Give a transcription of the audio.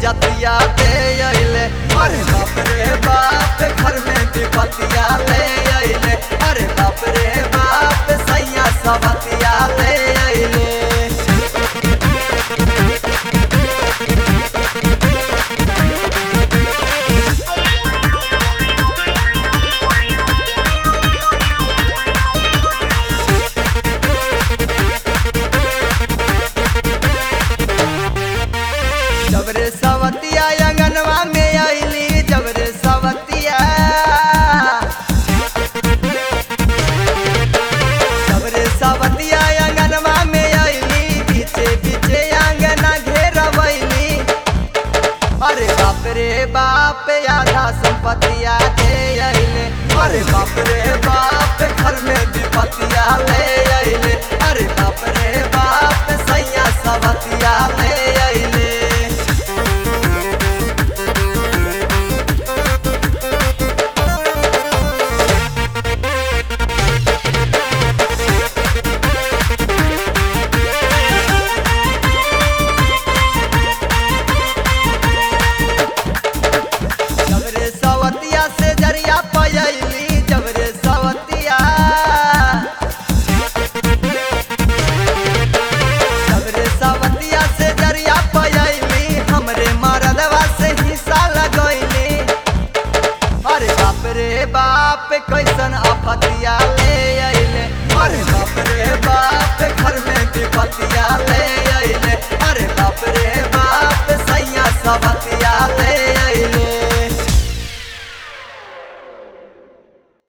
इज्जतिया दे अइले अरे बाप रे बाप घर में विपतिया ले अइले अरे बाप रे बाप सैया सबतिया ले अइले जबरे सवतिया अंगनवा में आईली जबरे सवतिया जबरे सवतिया अंगनवा में आईली पीछे पीछे अंगना घेरवैली अरे बाप रे बाप आधा संपत्तिया दे अइले अरे बाप रे बाप घर में विपत्तिया ले अइले अरे बाप रे बाप सैया सबतिया ले अइले जबरे सवतिया से जरिया पयली जबरे सवतिया जबरे सवतिया से जरिया पयली हमरे मरदवा से हिस्सा लगैली अरे बाप रे बाप कैसन आफतिया ले